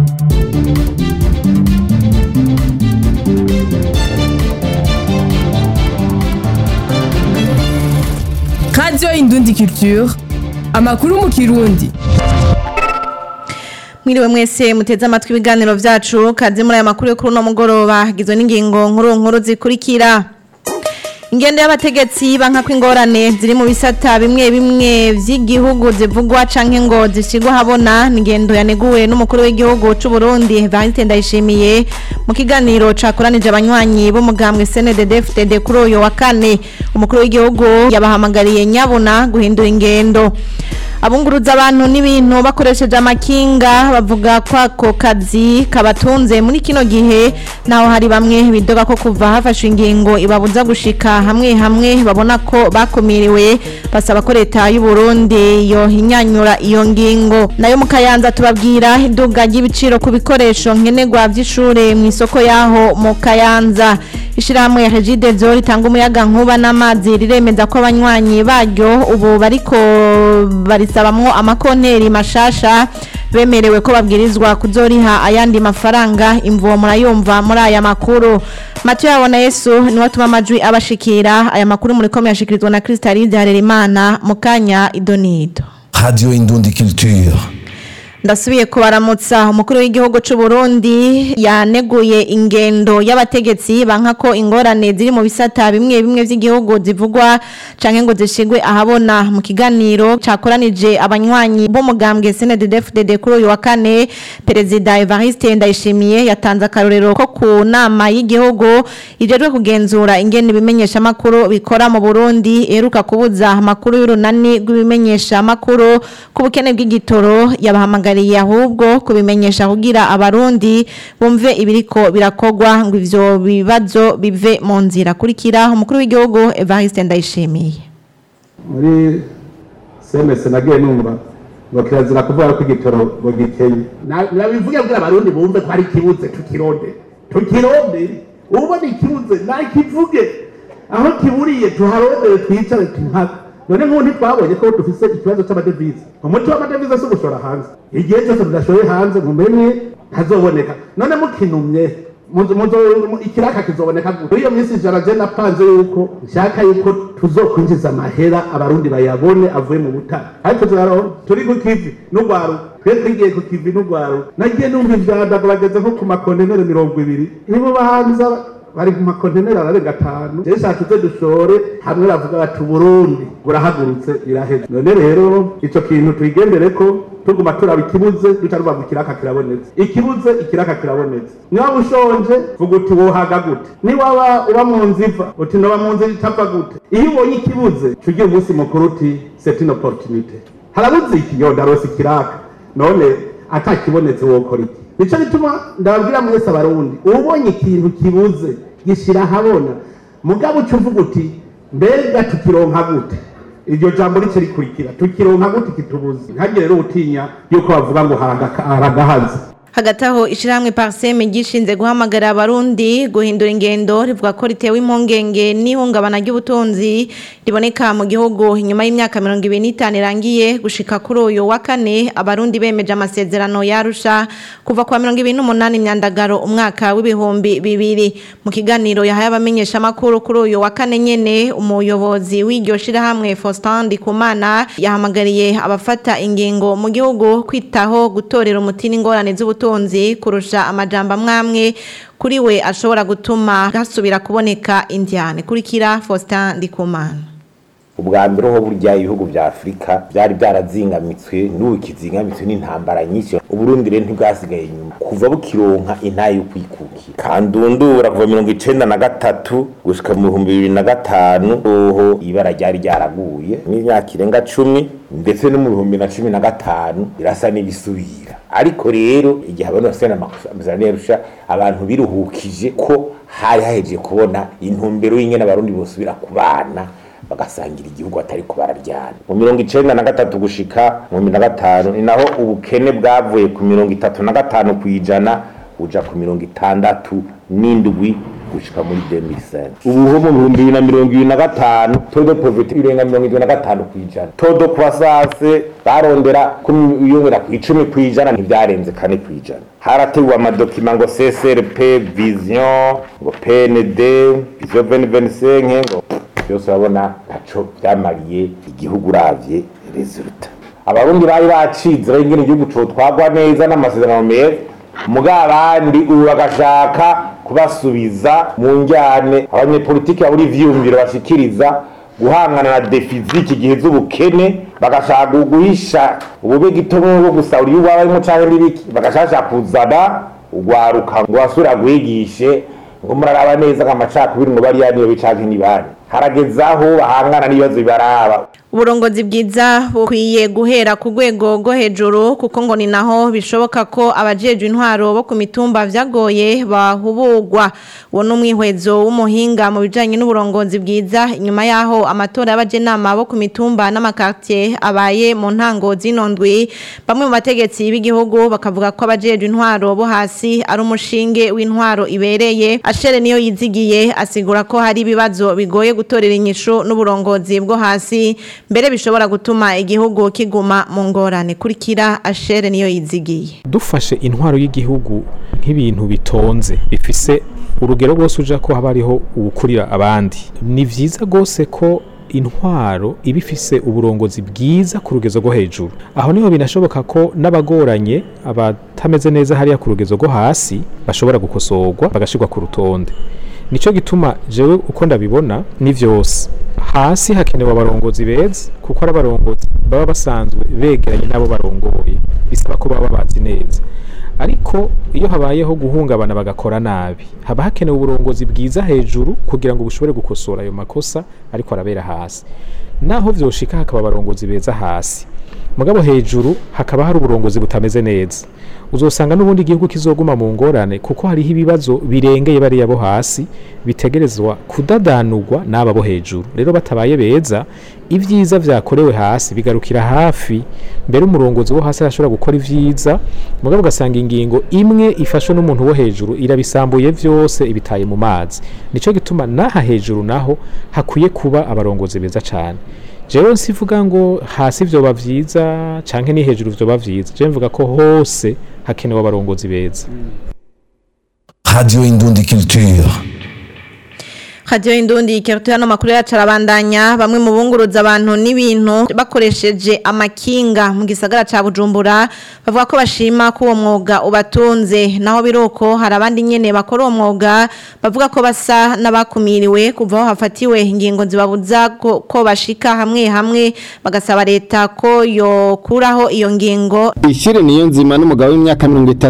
radiyo indundi culture amakuru mu kirundi Mwiriwe mwese muteze amatwi ibiganiro vyacu kaze muri aya makuru yo kuri uno mugoroba hagizwe n'ingingo nkuru nkuru zikurikira ingendo y'abategetsi banka kw'ingorane ziri mu bisata bimwe bimwe vy'igihugu zivugwa canke ngo zishigwa habona ni ingendo yaneguwe n'umukuru w'igihugu c'u Burundi Evariste Ndayishimiye mu kiganiro cakoranije abanywanyi b'umugambwe CNDD-FDD kuri uyu wa kane umukuru w'igihugu yabahamagariye nyabuna guhindura ingendo abunguruza abantu n'ibintu bakoresheje amakinga bavuga ko ako kazi kabatunze muri kino gihe naho hari bamwe bidoga ko kuva hafashwe ingingo ibabuza gushika hamwe hamwe babona ko bakumiriwe basaba ko leta y'u Burundi yo hinyanyura iyo ngingo nayo mu kayanza tubabwira iduga ry'ibiciro ku bikoresho nkenerwa vy'ishure mu isoko yaho mu kayanza ishirahamwe ya Regidezo ritanga umuyaga nkuba n'amazi riremeza ko abanywanyi baryo ubu bariko barisabamwo amakonteri mashasha bemerewe ko babwirizwa kuzoriha ayandi mafaranga imvuwo murayumva muri aya makuru Mathieu yabona Yesu niwe atuma amajwi abashikira aya makuru muri komeye yashikirizwa na Kristalide Harerimana mu kanya idonido Radio Indundi Culture. ndasubiye kubaramutsa umukuru w'igihugu c'u Burundi yaneguye ingendo y'abategetsi banka ko ingorane ziri mu bisata bimwe bimwe vy'igihugu zivugwa canke ngo zishigwe ahabona mu kiganiro cakoranije abanywanyi b'umugambwe CNDD-FDD kuri uyu wa kane perezida Evariste Ndayishimiye yatanze akarorero ko ku nama y'igihugu ijejwe kugenzura ingene ibimenyesha makuru bikora mu Burundi eruka kubuza amakuru y'urunani rw'ibimenyesha makuru ku bukene bw'igitoro yabahamagara bahamagariye ahubwo kubimenyesha kugira abarundi bumve ibiriko birakogwa ngo ivyo bibazo bive mu nzira kurikira umukuru w'igihugu Evariste Ndayishimiye muri semese nagiye numva ngo kirazira kuvuga ko igitoro ngo gikenye nabivuge kugira abarundi bumve ko ari ikibuze tukironde tukironde ubona ikibuze nakivuge aho kiburiye tuharondere twicare tumpaka none nk'ubu ntitwabonye ko dufise ikibazo c'amadevize umuti w'amadevize si ugushora hanze igihe cyose tudashoye hanze mumenye ntazoboneka none mukinumye ikiraka kizoboneka gute iyo minsi ijana je napanze yuko nshaka yuko tuzokwinjiza amahera abarundi bayabone avuye mu butaka ariko turaronka turi ku kivi n'ugwaru twe twigiye ku kivi n'ugwaru nagiye numva ivyadago bageze nko ku makontenere mirongo ibiri nibo bahanza bari mu makonteneri ararenga atanu rero shaka izo dushore hamwe bavuga bati uburundi burahagurutse biraheze none rero ico kintu tuyigendere ko tuguma turaba ikibuze duca rubavu ikiraka kirabonetse ikibuze ikiraka kirabonetse niba ushonje vuga uti wohaga gute niwaba uba mu nzu iva uti noba mu nzu itapfa gute iyo ubonye ikibuze cugira umunsi mukuru uti c'est une opportunité harabuze iki yo ndarose ikiraka none atakibonetse wokora iki nico bituma ndababwira mwese abarundi ubonye ikintu kibuze gishira ahabona mugabo uca uvuga uti mbega tukironka gute iryo jambo rice rikurikira tukironka gute kitubuze ntagire rero utinya yuko bavuga ngo haragahaze hagati aho ishyirahamwe pariseme gishinze guhamagara abarundi guhindura ingendo rivuga ko ritewe impungenge n'ihungabana ry'ubutunzi riboneka mu gihugu inyuma y'imyaka mirongo ibiri n'itanu irangiye gushika kuri uyu wa kane abarundi bemeje amasezerano yarusha kuva kwa mirongo ibiri n'umunani imyandagaro umwaka w'ibihumbi bibiri mu kiganiro yahaye abamenyeshamakuru kuri uyu wa kane nyene umuyobozi w'iryo shirahamwe Faustin Ndikumana yahamagariye abafata ingingo mu gihugu kwitaho gutorera umuti n'ingorane z'ubutunzi ubutunzi kurusha amajambo amwamwe kuri we ashobora gutuma hasubira kuboneka indyane kurikira Faustin Ndikumana ubwa mbere ho burya ibihugu vya Afrika byari byarazingamitswe n'ubu kizingamitswe n'intambara nyinshi uburundi rero ntibwasigaye inyuma kuva bukironka intaye yo kwikukira kandundura kuva mirongo icenda na gatatu gushika mu bihumbi bibiri na gatanu oho ibara ryari ryaraguye n'imyaka irenga cumi ndetse no mu bihumbi na cumi na gatanu birasa n'ibisubira ariko rero igihe abantu bafite amasezerano yarusha abantu biruhukije ko hari hahejeje kubona intumbero y'ingene abarundi bosubira kubana bagasangira igihugu atari ko bararyana mu mirongo icenda na gatatu gushika mu na gatanu ni naho ubukene bwavuye ku mirongo itatu na gatanu ku ijana buja ku mirongo itandatu n'indwi gushika muri 2005 ubu ho mu bihumbi bibiri na mirongo ibiri na gatanu taux de pauvreté irenga mirongo irindwi na gatanu ku ijana taux de croissance barondera kuyongera ku icumi ku ijana ntibyarenze kane ku ijana harateguwe amadokima ngo CSRP vision ngo PND vision 2025 ngo byose urabona ntaco byamariye igihugu uravye resulta abarundi bari bacize bari ingene igihugu cotwagwa neza n'amasezerano meza muga abandi ubu bagashaka kubasubiza mu njyane abanyepolitiki babura ivyiyumviro bashikiriza guhangana na defiziti igihe z'ubukene bagashaka guhisha ubube gitomo bwo gusahura iyo barimo canke n'ibiki bagashaka kuzana ugwaruka ngo basubira guhigishe ngo muraraba neza nk'amacakubiri ngo bariya niyo bicanke nibandi harageze aho bahangana n'ibibazo bibaraba uburongozi bwiza bukwiye guhera ku rwego rwo hejuru kuko ngo ni naho bishoboka ko abajejwe intwaro bo ku mitumba vyagoye bahubugwa uwo ni umwihwezo w'umuhinga mu bijanye n'uburongozi bwiza inyuma yaho amatora y'abajenama bo ku mitumba n'amakartier abaye mu ntango zino ndwi bamwe mu bategetsi b'igihugu bakavuga ko abajejwe intwaro bo hasi ari umushinge w'intwaro ibereye ashere niyo yizigiye asigura ko hari ibibazo bigoye gutorera inyishu n'uburongozi bwo hasi mbere bishobora gutuma igihugu kiguma mu ngorane kurikira ashere niyo yizigiye dufashe intwaro y'igihugu nk'ibintu bitonze bifise urugero rwose uja ko haba hariho uwukurira abandi ni vyiza rwose ko intwaro iba ifise uburongozi bwiza ku rugezo rwo hejuru aho niho binashoboka ko n'abagoranye abatameze neza hariya ku rugezo rwo hasi bashobora gukosorwa bagashirwa ku rutonde nico gituma jewe uko ndabibona ni vyose hasi hakenewe abarongozi beza kuko ari abarongozi baba basanzwe begeranye n'abo barongoye bisaba ko baba bazi neza ariko iyo habayeho guhungabana bagakora nabi haba hakenewe uburongozi bwiza hejuru kugira ngo bushobore gukosora ayo makosa ariko arabera hasi naho vyoshika hakaba abarongozi beza hasi mugabo hejuru hakaba hari uburongozi butameze neza uzosanga n'ubundi igihugu kizoguma mu ngorane kuko hariho ibibazo birengeye bariya bo hasi bitegerezwa kudadanurwa n'aba bo hejuru rero batabaye beza ibyiza vyakorewe hasi bigarukira hafi mbere umurongozi wo hasi arashobora gukora ivyiza mugabo ugasanga ingingo imwe ifashwe n'umuntu wo hejuru irabisambuye vyose ibitaye mu mazi nico gituma n'aha hejuru naho hakwiye kuba abarongozi beza cane jewe nsivuga ngo hasi vyoba vyiza canke ni hejuru vyoba vyiza jewe mvuga ko hose hakenewe abarongozi beza Radio Indundi Culture. Radio Indundi ikirutu hano makuru yacu arabandanya bamwe mu bunguruza abantu n'ibintu bakoresheje amakinga mu gisagara ca Bujumbura bavuga ko bashima ko uwo mwuga ubatunze naho biruko hari abandi nyene bakora uwo mwuga bavuga ko basa n'abakumiriwe kuva aho hafatiwe ingingo zibabuza ko, ko bashika hamwe hamwe bagasaba leta ko yokuraho iyo ngingo Ishire niyo nzima n'umugabo w'imyaka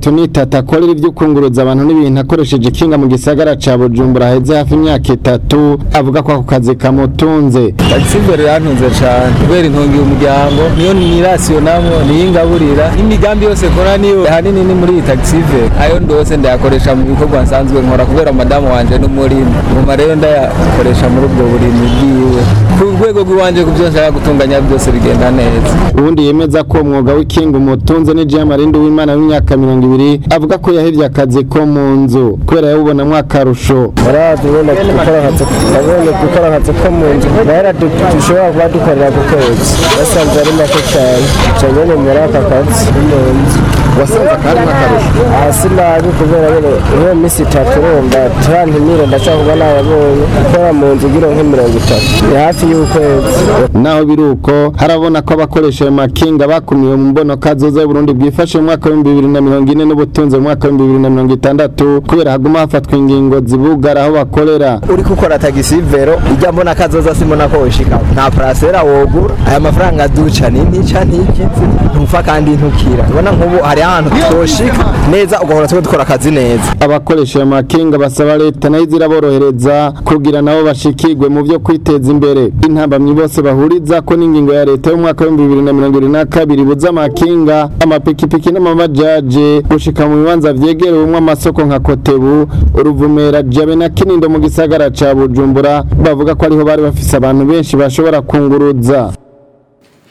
33 akorera ibyo kunguruza abantu n'ibintu akoresheje kinga mu gisagara ca Bujumbura heze hafi imyaka itatu avuga ko ako kazi kamutunze taxivere yantunze cyane kubera intungiye umuryango niyo nirasiyo namwe niyo ingaburira n'imigambi yose kora niyo ahanini ni muri iyi taxivere ayo ndose ndayakoresha mu bikorwa nsanzwe nkora kubera madamu wanje n'umurimo ngoma rero ndayakoresha muri ubwo burimyi bwiwe ku rwego rw'iwanje ku byo nshaka gutunganya byose bigenda neza ubundi yemeza ko umwuga w'ikinga umutunze ni Jean Marindi w'Imana w'imyaka 20 avuga ko yahevye akazi ko mu nzu kubera yabubonamwo akarusho murazi ubona gukora akazi ndabona gukora akazi ko mu nzu rero dushobora kuba dukorera ku kwezi basanze ari make cyane cyane ni muri aka kazi ko mu nzu wasanze akari nk'akarusho hasi nabi kubera nyine iyo minsi itatu urumva turantimire ndacyakuba nayabonye gukora mu nzu ugira nk'imirongo itatu ni hafi y'ukwezi naho biruko harabona ko abakoresha ayo makinga bakumiwe mu mbonoka zoza Burundi bwifashe mu mwaka w'ibihumbi bibiri na mirongo ine n'ubutunzi mu mwaka w'ibihumbi bibiri na mirongo itandatu kubera haguma hafatwa ingingo zibugara aho bakorera uri gukora tagisi vero ijya mbona kazoza simbona ko wishika nta parasera wogura aya mafaranga duca ni ntica ntikizi ntupfa kandi ntukira ubona nk'ubu hari ahantu twoshika neza ugahora twe dukora akazi neza abakoresha ayo makinga basaba leta nayo iziraborohereza kugira nabo bashikirwe mu byo kwiteza imbere intambamyi bose bahuriza ko n'ingingo ya leta y'umwaka w'ibihumbi bibiri na mirongo ibiri na kabiri buza amakinga amapikipiki n'amamajaje gushika mu bibanza vyegerewemwo amasoko nka kotebu uruvumera jabe na kinindo mu gisagara ca bujumbura bavuga ko ariho bari bafise abantu benshi bashobora kunguruza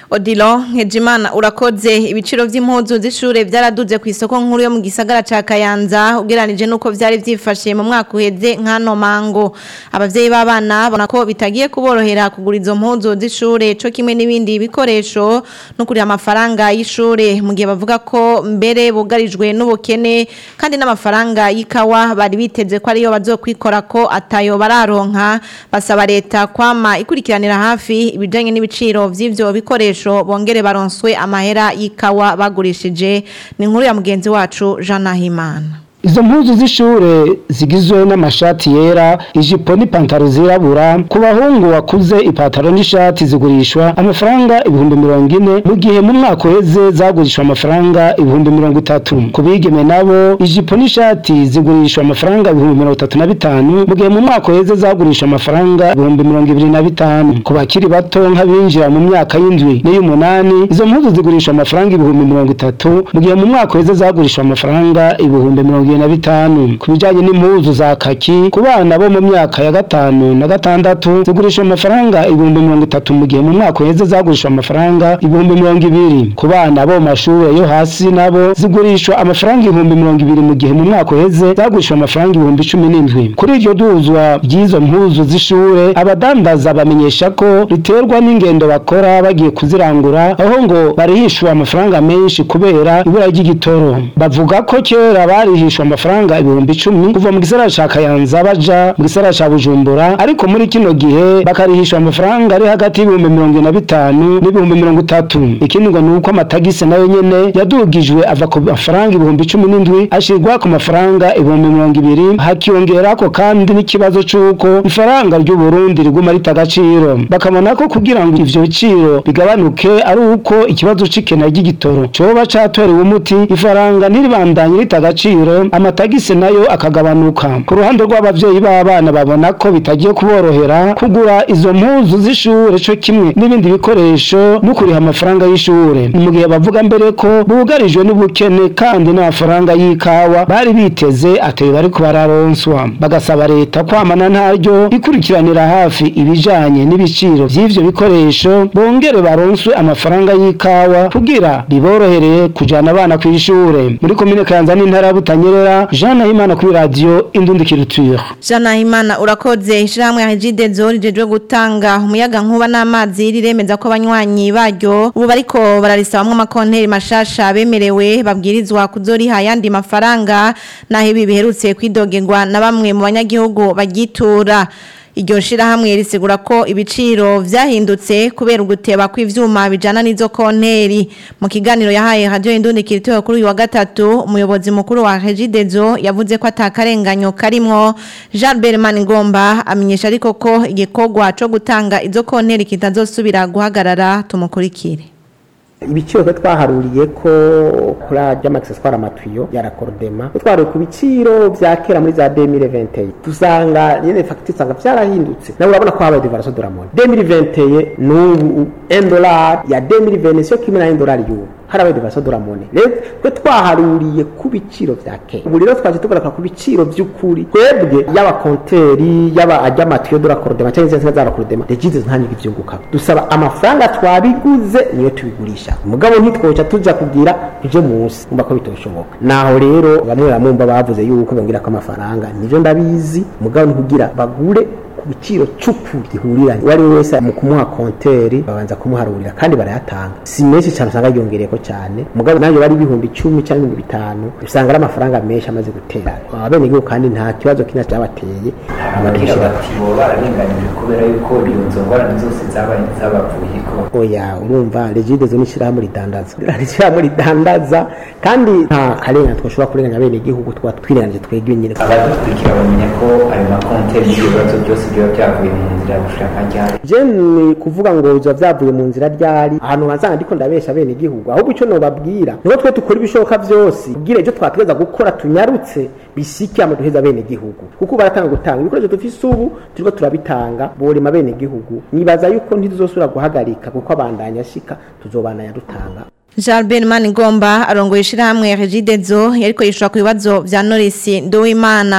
Odilo Nkejimana urakoze ibiciro vy'impuzu z'ishure vyaraduze ku isoko nkuru yo mu gisagara ca Kayanza ugeranije nuko vyari vyifashe mu mwaka uheze nkano mango abavyeyi b'abana bona ko bitagiye kuborohera kugura izo mpuzu z'ishure co kimwe n'ibindi bikoresho no kuri amafaranga y'ishure mu gihe bavuga ko mbere bugarijwe n'ubukene kandi n'amafaranga y'ikawa bari biteze ko ariyo bazokwikora ko atayo bararonka basaba leta kwama ikurikiranira hafi ibijanye n'ibiciro vy'ivyo bikoresho bongere baronswe amahera y'ikawa bagurishije ni inkuru ya mugenzi wacu Jean Nahimana Izo mpuzu z'ishure zigizwe n'amashati yera, ijipo n'ipantaro zirabura, ku bahungu wakuze ipantaro n'ishati zigurishwa amafaranga ibihumbi mirongo ine, mu gihe mu mwaka uheze zagurishwa amafaranga ibihumbi mirongo itatu. Ku bigeme nabo ijipo n'ishati zigurishwa amafaranga ibihumbi mirongo itatu na bitanu, mu gihe mu mwaka uheze zagurishwa amafaranga ibihumbi mirongo ibiri na bitanu. Ku bakiri bato nk'abinjira mu myaka y'indwi n'iy'umunani, izo mpuzu zigurishwa amafaranga ibihumbi mirongo itatu, mu gihe mu mwaka uheze zagurishwa amafaranga ibihumbi mirongo na bitanu ku bijyanye n'impuzu za kaki ku bana bo mu myaka ya gatanu na gatandatu zigurishwa amafaranga ibihumbi mirongo itatu mu gihe mu mwaka uheze zagurishwa amafaranga ibihumbi mirongo ibiri ku bana bo mu mashuri yo hasi nabo zigurishwa amafaranga ibihumbi mirongo ibiri mu gihe mu mwaka uheze zagurishwa amafaranga ibihumbi cumi n'indwi kuri iryo duzwa ry'izo mpuzu z'ishure abadandaza bamenyesha ko riterwa n'ingendo bakora bagiye kuzirangura aho ngo barihishwa amafaranga menshi kubera ibura ry'igitoro bavuga ko kera barihishwa amafaranga ibihumbi icumi kuva mu gisagara ca Kayanza baja mu gisagara ca Bujumbura ariko muri kino gihe bakarihishwa amafaranga ari hagati y'ibihumbi mirongo ine na bitanu n'ibihumbi mirongo itatu ikindi ngo ni uko amatagisi nayo nyene yadugijwe ava ku mafaranga ibihumbi cumi n'indwi ashirwa ku mafaranga ibihumbi mirongo ibiri hakiyongerako kandi n'ikibazo c'uko ifaranga ry'u Burundi riguma rita agaciro bakabona ko kugira ngo ivyo biciro bigabanuke ari uko ikibazo c'ikena ry'igitoro coba catorewe umuti ifaranga ntiribandanye rita agaciro amatagisi nayo akagabanuka ku ruhande rw'abavyeyi b'abana babona ko bitagiye kuborohera kugura izo mpuzu z'ishure co kimwe n'ibindi bikoresho no kuriha amafaranga y'ishure ni mu gihe bavuga mbere ko bugarijwe n'ubukene kandi n'amafaranga y'ikawa bari biteze ateye bariko bararonswa bagasaba leta kwamana ntaryo ikurikiranira hafi ibijanye n'ibiciro vy'ivyo bikoresho bongere baronswe amafaranga y'ikawa kugira biborohereye kujana abana kw'ishure muri komine Kayanza n'intara ya Butanyerera Jean Nahimana kuri radio Indundi Culture Jean Nahimana urakoze ishiramwe ya Jidezo rijejwe gutanga umuyaga nkuba n'amazi riremeza ko abanywanyi baryo ubu bariko bararisabamwe amakonteri mashasha bemerewe babwirizwa kuzoriha yandi mafaranga naho ibi biherutse kwidogerwa na bamwe mu banyagihugu bagitura iryo shirahamwe risigura ko ibiciro vyahindutse kubera uguteba kw'ivyuma bijana n'izo konteri mu kiganiro yahaye radio Indundi Kiritoyo kuri uyu wa gatatu umuyobozi mukuru wa Regidezo yavuze ko atakarenganyo karimwo Jean Berman Ngomba amenyesha ariko ko igikorwa co gutanga izo konteri kitazosubira guhagarara tumukurikire ibiciro twe twaharuriye ko kuri ry'amagiseswara amatuyo ya rakordema twaruye ku biciro vya kera muri za 2021 dusanga nyene fagitire usanga vyarahindutse nawe urabona ko habaye devaluation de la monnaie 2021 n'ubu 1 dollar ya 2020 sio kimwe na 1 dollar y'ubu harabaye devaluation de la monnaie rero twe twaharuriye ku biciro vya kera ubu rero twaje tugaruka ku biciro vy'ukuri twebwe yaba konteri yaba ajya amatuyo de rakordema cyangwa izindi za rakordema regize ntanyiga ivyunguka dusaba amafaranga twabiguze niyo tubigurisha mugabo ntitwoca tuja kugira tuje munsi umva ko bitoshoboka naho rero bamwe bamwumva bavuze yuko bongera ko amafaranga nivyo ndabizi mugabo nikugira bagure ku biciro c'ukuri gihuriranye uwo ari we wese mu kumuha konteri babanza kumuharurira kandi barayatanga si menshi cyane usanga yongereyeko cyane mugabo nayo bari ibihumbi icumi cyangwa ibihumbi bitanu usanga ari amafaranga menshi amaze gutera abenegihugu kandi nta kibazo kina cyabateye ababwira bati bo bararenganijwe kubera yuko izo ngorane zose zabaye zabavuyeko oya urumva regidezo ni ishyirahamwe ridandaza ishyirahamwe ridandaza kandi nta karengane twashobora kurenganya abenegihugu tuba twirenganije twebwe nyine abadukurikira bamenya ko ayo makonteri n'ibibazo byose biba byavuye mu nzira ya gushaka ryari je ni kuvuga ngo biba byavuye mu nzira ryari ahantu hazanga ndiko ndabesha abenegihugu ahubwo icyo nobabwira niho twe dukora ibishoboka byose kugira ibyo twategeza gukora tunyarutse bisike ama duheza abenegihugu kuko baratanga gutanga ibikoresho dufise ubu turiko turabitanga borema abenegihugu nibaza yuko ntituzosubira guhagarika kuko abandanya ashika tuzobandanya dutanga Jean Benman Ngomba arongoye ishirahamwe Regidezo yariko yishura ku bibazo vya Norris Nduwimana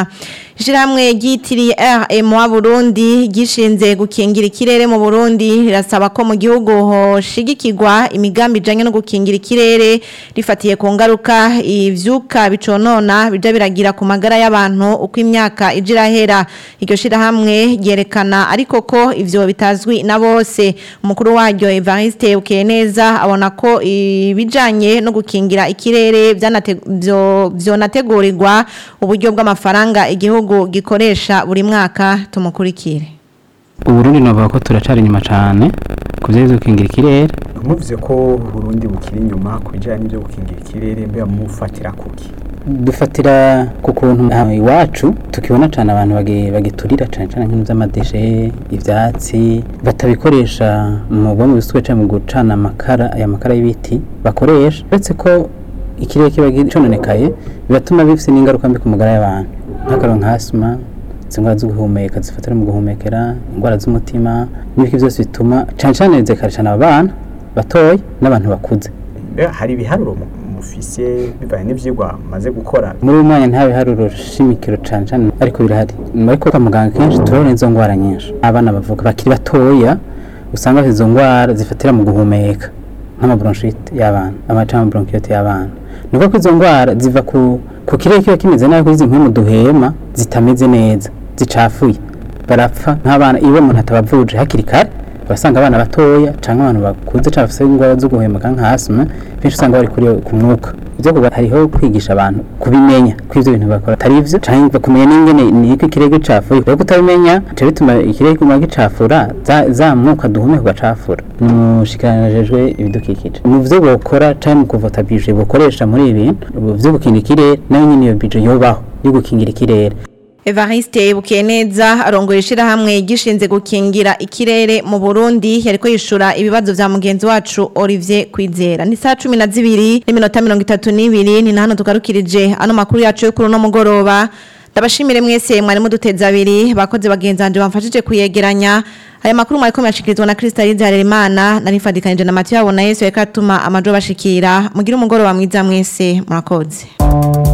Ishirahamwe ryitiriye RMA Burundi gishinze gukingira ikirere mu Burundi rirasaba ko mu gihugu hoshigikirwa imigambi ijanye no gukingira ikirere rifatiye ku ngaruka ivyuka biconona bija biragira ku magara y'abantu uko imyaka ijira hera iryo shirahamwe ryerekana ariko ko ivyo bitazwi na bose umukuru waryo Evariste Ukeneza abona ko ibijanye no gukingira ikirere vyanate- vyo- vyonategurirwa uburyo bw'amafaranga igihugu gikoresha buri mwaka tumukurikire uburundi navuga ko turacari inyuma cane ku vyerekeye gukingira ikirere muvuze ko Burundi bukiri inyuma ku bijyanye n'ibyo gukingira ikirere mbega mufatira kuki dufatira ku kuntu aha iwacu tukibona cane abantu bagi- bagiturira cane cane nk'ibintu vy'amadeshe ivyatsi batabikoresha mu bwo mu bisuke canke mu gucana amakara aya makara y'ibiti bakoresha uretse ko ikirere kiba cononekaye biratuma bifise n'ingaruka mbi ku magara y'abantu nk'akaro nka asima izo ndwara zo guhumeka zifatira mu guhumekera indwara z'umutima n'ibiki byose bituma cane cane zikarecana abana batoya n'abantu bakuze mbega hari ibiharuro mu- mufise bivanye n'ivyigwa maze gukora muri uyu mwanya nta biharuro shimikiro cane cane ariko birahari ariko kwa muganga kenshi turabona izo ndwara nyinshi abana bavuga bakiri batoya usanga bafite izo ndwara zifatira mu guhumeka nk'amabronchite y'abana amacama bronchite y'abana ni uko izo ndwara ziva ku ku kirere kiba kimeze nabi kuri izi mpemu duhema zitameze neza zicafuye barapfa nk'abana iyo umuntu atabavuje hakiri kare urasanga abana batoya cyangwa abantu bakuze cyangwa bafite indwara zo guhumeka nka asima benshi usanga bari kuri ku mwuka ibyo kuba hariho kwigisha abantu kubimenya ko ibyo bintu bakora atari ibyo cyangwa bakumenya n'ingene niko ikirere gicafuye rero kutabimenya bica bituma ikirere kiguma gicafura za, za mwuka duhumeka ugacafura ni umushikiranganjejwe ibidukikije mu byo bokora cyangwa mu kuvota bije bukoresha muri ibi bintu byo gukingira ikirere nayo nyine iyo bije yobaho yo gukingira ikirere Evariste Bukeneza arongoye ishirahamwe gishinze gukingira ikirere mu Burundi yariko yishura ibibazo vya mugenzi wacu Olivier Kwizera ni saa 12 n'iminota 32 ni hano tugarukirije ano makuru yacu yo kuri no mugoroba Ndabashimire mwese mwari muduteza abiri bakoze bagenzanje bamfashije kuyegeranya aya makuru mwari ko yashikirizwa na Crystalise Harerimana narifadikanije na Mathieu Abona Yesu yakatuma amajo bashikira mugira umugoroba mwiza mwese murakoze